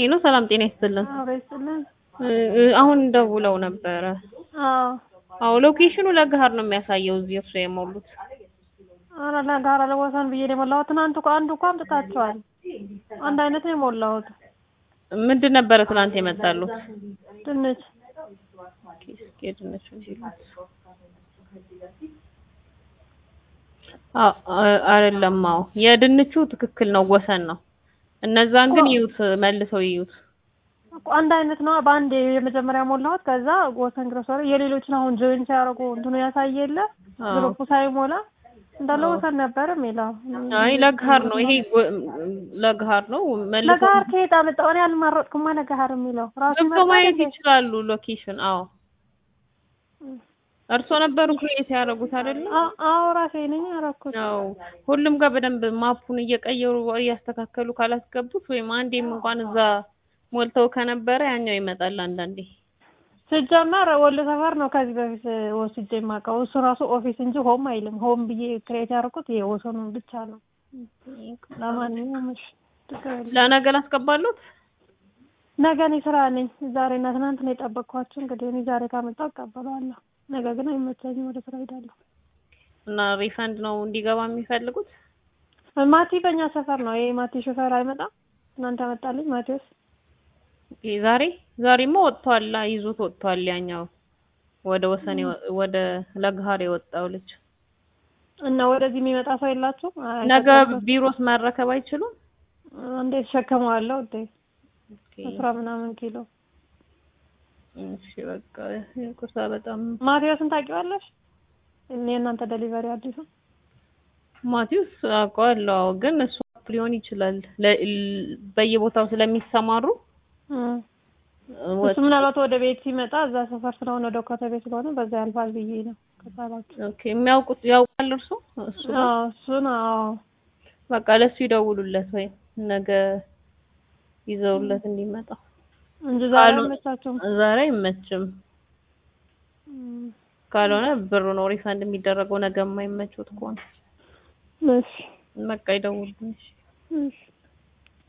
ሄሎ ሰላም ጤና ይስጥልን። አቤስልን እ- አሁን ደውለው ነበረ። አዎ አዎ ሎኬሽኑ ለገሀር ነው የሚያሳየው እዚህ እርሱ የሞሉት። ኧረ ለጋራ ለወሰን ብዬ ነው የሞላሁት። ትናንት እኮ አንዱ እኮ አምጥታችኋል። አንድ አይነት ነው የሞላሁት። ምንድን ነበረ ትናንት የመጣሉት? ድንች እስኪ የድንቹ ሲሉት አ- አ- አይደለም። አዎ የድንቹ ትክክል ነው፣ ወሰን ነው። እነዛን ግን ይዩት፣ መልሰው ይዩት። እኮ አንድ አይነት ነው። በአንድ የመጀመሪያ ሞላሁት። ከዛ ወሰን ግሮሰሪ የሌሎችን አሁን ጆይን ሲያደርጉ እንትኑ ያሳየ የለ አዎ። ግሩፑ ሳይሞላ እንዳለ ወሰን ነበር የሚለው። አይ ለገሀር ነው ይሄ፣ ጎ- ለገሀር ነው። መልሰው ለጋር ከየት አመጣው? እኔ አልመረጥኩም። ለጋር የሚለው ራሱ ገብተው ይመጣል ማየት እንዴ? ይችላሉ። ሎኬሽን አዎ፣ እርሶ ነበሩ ክሬት ያደረጉት አይደለ? አ- አዎ ራሴ ነኝ ያደረኩት። ያው ሁሉም ጋር በደንብ ማፑን እየቀየሩ እያስተካከሉ ካላስገቡት ወይም አንዴም እንኳን እዛ ሞልተው ከነበረ ያኛው ይመጣል አንዳንዴ። ሲጀመር ወሎ ሰፈር ነው ከዚህ በፊት ወስጄ የማውቀው። እሱ ራሱ ኦፊስ እንጂ ሆም አይልም። ሆም ብዬ ክሬት ያደረኩት የወሰኑን ብቻ ነው። ለማንኛውም እሺ ችግር የለም። ለነገ ላስገባሉት። ነገ እኔ ስራ ነኝ። ዛሬ እና ትናንት ነው የጠበቅኳቸው። እንግዲህ እኔ ዛሬ ካመጣው እቀበለዋለሁ። ነገ ግን አይመቸኝም፣ ወደ ስራ ሄዳለሁ። እና ሪፈንድ ነው እንዲገባ የሚፈልጉት። ማቲ በእኛ ሰፈር ነው። ይሄ ማቲ ሾፌር አይመጣም። ትናንት ያመጣልኝ ማቴዎስ። ይሄ ዛሬ ዛሬማ ወጥቷል፣ ይዞት ወጥቷል። ያኛው ወደ ወሰን የወ- ወደ ለገሀር የወጣው ልጅ እና ወደዚህ የሚመጣ ሰው የላችሁም? አይ፣ ነገ ተጠቅሞ- ቢሮስ መረከብ አይችሉም? እንዴት ሸከመዋለሁ እንዴ? ኦኬ፣ አስራ ምናምን ኪሎ እሺ በቃ ይቅርታ በጣም ማቴዎስን ታውቂዋለሽ? እኔ እናንተ ደሊቨሪ አዲሱ ማቲውስ አውቀዋለሁ። አዎ፣ ግን እሱ አፕ ሊሆን ይችላል ለ- ል- በየቦታው ስለሚሰማሩ እም። ወ- እሱ ምናልባት ወደ ቤት ሲመጣ እዛ ሰፈር ስለሆነ ወደ ኮተቤ ስለሆነ በዛ ያልፋል ብዬ ነው ከሳላችሁ። ኦኬ የሚያውቁት ያውቃል እርሱ እሱ ጋር? አዎ እሱን አዎ በቃ ለሱ ይደውሉለት ወይ ነገ ይዘውለት እንዲመጣ። እንጂ ዛሬ አሉ- አልመቻቸውም። ዛሬ አይመችም። እም። ካልሆነ ብሩ ነው ሪፈንድ የሚደረገው ነገ የማይመቹት ከሆነ እሺ በቃ ይደውሉልኝ። እሺ። እሺ